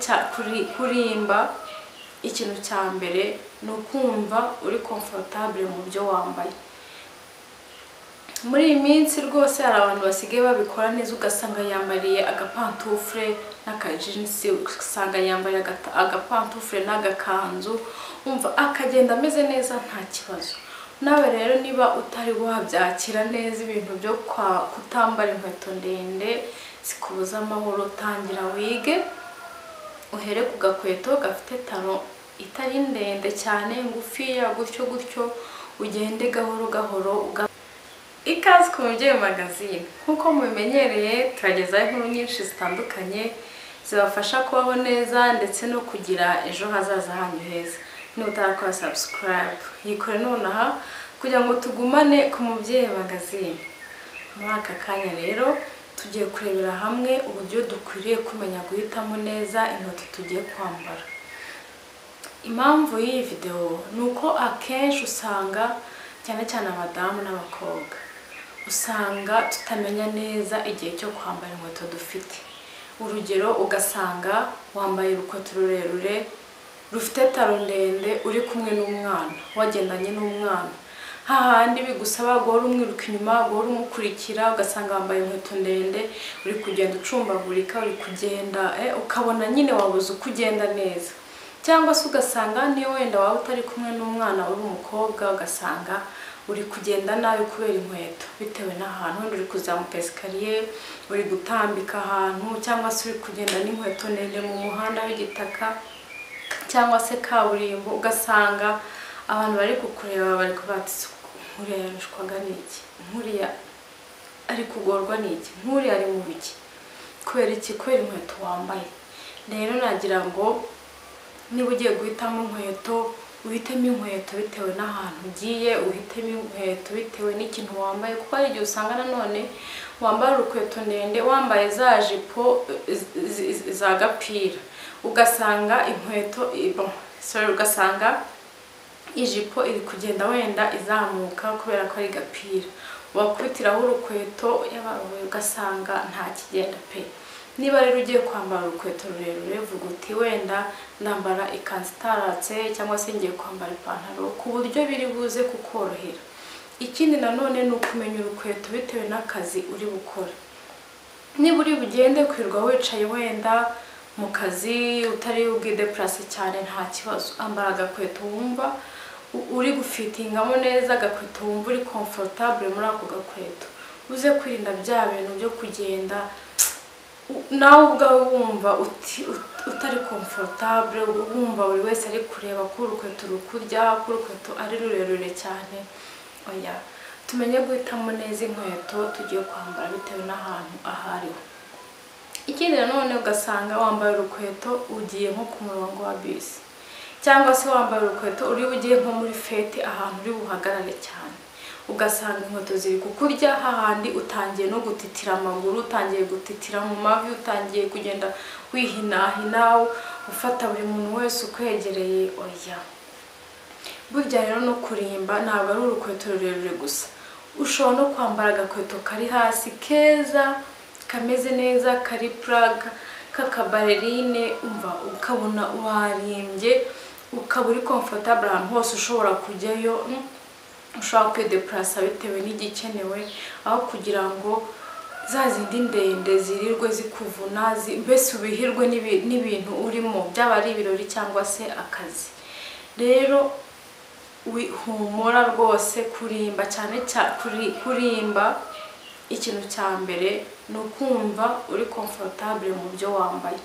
cya- kuri- kurimba ikintu cya mbere ni ukumva uri comfortable mu byo wambaye muri iyi minsi rwose hari abantu basigaye babikora neza ugasanga yambariye agapantufure n'akajinsi ugasanga yambariye agata- agapantufure n'agakanzu umva akagenda ameze neza nta kibazo nawe rero niba utari wabyakira neza ibintu byo kwa- kutambara inkweto ndende zikubuza amahoro tangira wige uhere ku gakweto gafite taro itari ndende cyane ngufiya gutyo gutyo ugende gahoro gahoro uga ikaze ku mubyeyi magazine nk'uko mubimenyereye turagezaho inkuru nyinshi zitandukanye zibafasha kubaho neza ndetse no kugira ejo hazaza hanyu heza nutarakora subscribe yikore nonaha kugira ngo tugumane ku mubyeyi magazine muri aka kanya rero tugiye kurebera hamwe uburyo dukwiriye kumenya guhitamo neza inkweto tugiye kwambara impamvu y'iyi videwo ni uko akenshi usanga cyane cyane abadamu n'abakobwa usanga tutamenya neza igihe cyo kwambara inkweto dufite urugero ugasanga wambaye urukweto rurerure rufite taro ndende uri kumwe n'umwana wagendanye n'umwana hahandi bigusaba guhora umwiruka inyuma guhora umukurikira ugasanga wambaye inkweto ndende uri kugenda ucumbagurika uri kugenda eh, ukabona nyine wabuze uko ugenda neza cyangwa se ugasanga niyo wenda waba utari kumwe n'umwana uri umukobwa ugasanga uri kugenda nabi kubera inkweto bitewe n'ahantu wenda uri kuzamuka esikariye uri gutambika ahantu cyangwa se uri kugenda n'inkweto ndende mu muhanda w'igitaka cyangwa se kaburimbo ugasanga abantu bari kukureba bari kubatse nkuriya yarushwaga n'iki nkuriya ari kugorwa n'iki nkuriya ari mu biki kubera iki kubera inkweto wambaye rero nagira ngo niba ugiye guhitamo inkweto uhitemo inkweto bitewe n'ahantu ugiye uhitemo inkweto bitewe n'ikintu wambaye kuko hari igihe usanga nanone wambara urukweto ndende wambaye za jipo eh, zi- zi- za gapira ugasanga inkweto eh, bon, sorry, ugasanga ijipo iri kugenda wenda izamuka kubera ko ari gapira wakubitiraho urukweto yabawe ugasanga nta kigenda pe niba rero ugiye kwambara urukweto rurerure vuga uti wenda nambara ikanzu itaratse cyangwa se ngiye kwambara ipantaro ku buryo biri buze kukorohera ikindi nanone ni ukumenya urukweto bitewe n'akazi uri bukora niba uri bugende kwirirwa wicaye wenda mu kazi utari ubwidepurase cyane nta kibazo ambara agakweto wumva u- uri gufitingamo neza agakweto wumva uri comfortable muri ako gakweto uze kwirinda bya bintu byo kugenda u- nawe ubwawe wumva uti- ut- utari comfortable wumva buri wese ari kureba ko urukweto rukurya ko urukweto ari rurerure cyane oya tumenye guhitamo neza inkweto tugiye kwambara bitewe n'ahantu aho ariho ikindi nanone ugasanga wambaye urukweto ugiye nko ku murongo wa bisi cyangwa se wambaye urukweto uri bugiye nko muri fete ahantu uri buhagarare cyane ugasanga inkweto ziri kukurya hahandi utangiye no gutitira amaguru utangiye gutitira mu mavi utangiye kugenda wihinahina ufata buri muntu wese ukwegereye oya burya rero no kurimba ntabwo ari urukweto rurerure gusa ushobora no kwambara agakweto kari hasi keza kameze neza kari puraga k'akabarerine umva ukabona warimbye ukaba uri komfotabure ahantu hose ushobora kujyayo mm, ushobora kwidepurasa bitewe n'igikenewe aho kugira ngo za zindi ndende zirirwe zikuvuna zi- mbese ubihirwe n'ibi- n'ibintu urimo byaba ari ibirori cyangwa se akazi rero wi- humura rwose kurimba cyane cyane kurimba ikintu cya mbere ni ukumva uri comfortable mu byo wambaye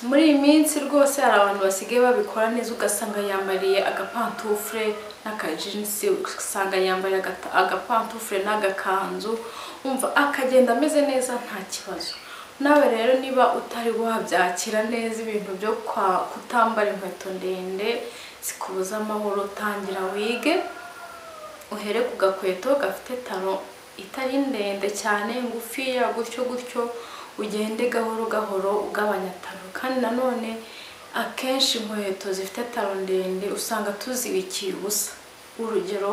muri iyi minsi rwose hari abantu basigaye babikora neza ugasanga yambariye agapantufure n'akajinsi ugasanga yambariye agata- agapantufure n'agakanzu umva akagenda ameze neza nta kibazo nawe rero niba utari wabyakira neza ibintu byo kwa- kutambara inkweto ndende zikubuza amahoro tangira wige uhere ku gakweto gafite taro itari ndende cyane ngufiya gutyo gutyo ugende gahoro gahoro ugabanya taro kandi nanone akenshi inkweto zifite taro ndende usanga tuzibikiye ubusa urugero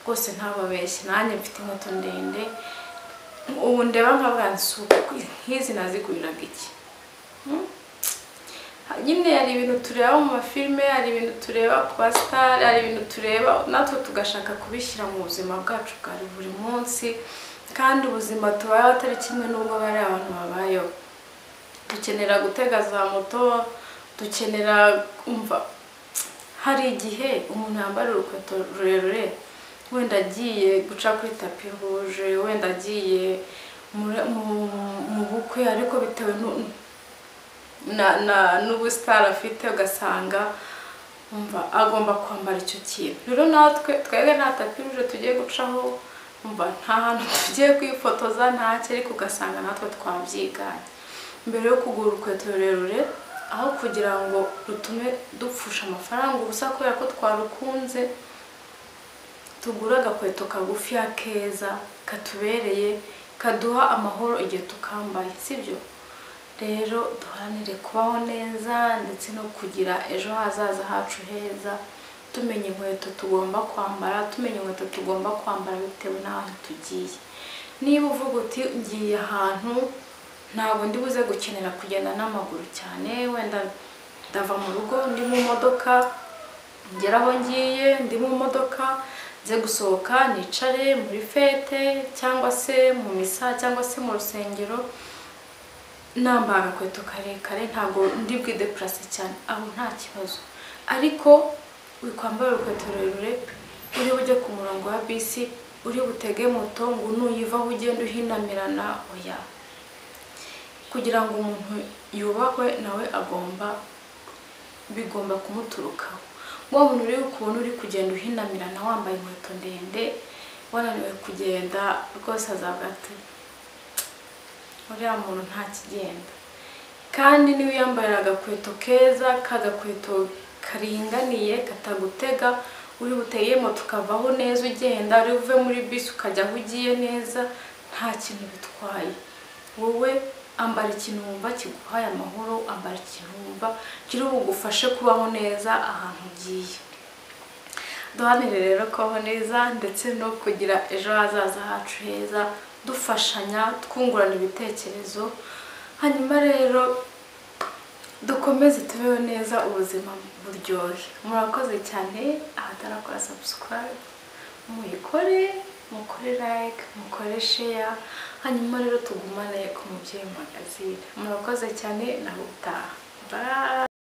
rwose ntababeshye nanjye mfite inkweto ndende ubu ndeba nkavuga nti si uku- nk'izi naziguriraga iki Hmm? nyine hari ibintu tureba mu mafilime hari ibintu tureba ku basitari hari ibintu tureba natwe tugashaka kubishyira mu buzima bwacu bwa buri munsi kandi ubuzima tubayeho atari kimwe n'ubwo bari abantu babayeho dukenera gutega za moto dukenera kumva hari igihe umuntu yambara urukweto rurerure wenda agiye guca kuri tapi ruje wenda agiye muri- mu- mu bukwe ariko bitewe nu- na- na- n'ubusitari afite ugasanga umva agomba kwambara icyo kintu rero natwe twebwe nta tapi ruje tugiye gucaho umva nta hantu tugiye kwifotoza nta ariko ugasanga natwe twabyiganye mbere yo kugura urukweto rurerure aho kugira ngo rutume dupfusha amafaranga ubusa kubera ko twarukunze tugura agakweto kagufi keza katubereye kaduha amahoro igihe tukambaye sibyo rero duharanire kubaho neza ndetse no kugira ejo hazaza hacu heza tumenya inkweto tugomba kwambara tumenya inkweto tugomba kwambara bitewe n'ahantu tugiye niba uvuga uti ngiye ahantu ntabwo ndi buze gukenera kugenda n'amaguru cyane wenda ndava mu rugo ndi mu modoka ngera aho ngiye ndi mu modoka nze gusohoka nicare muri fete cyangwa se mu misa cyangwa se mu rusengero namba agakweto karekare ntabwo ndi bwidepurase cyane aho nta kibazo ariko wikwambara urukweto rurerure uri bujye ku murongo wa bisi uri butege moto ngo nuyivaho ugenda uhinamirana oya kugira ngo umuntu yubahwe nawe agomba bigomba kumuturukaho wa muntu uri ukuntu uri kugenda uhinamirana wambaye inkweto ndende wananiwe kugenda rwose azabwa ati uriya muntu ntakigenda kandi niba uyambarira agakweto keza kagakweto karinganiye katagutega uri buteye moto ukavaho neza ugenda uri uve muri bisi ukajya aho ugiye neza nta kintu bitwaye wowe ambara ikintu wumva kiguhaye amahoro ambara ikintu wumva kiri bugufashe kubaho neza ahantu ugiye duhanire rero kubaho neza ndetse no kugira ejo hazaza hacu heza dufashanya twungurana ibitekerezo hanyuma rero dukomeze tubeho neza ubuzima buryohe murakoze cyane abatarakora subscribe muyikore mukore like mukore share hanyuma rero tugumane ku mubyeyi magazine murakoze cyane nawe utaha Bye.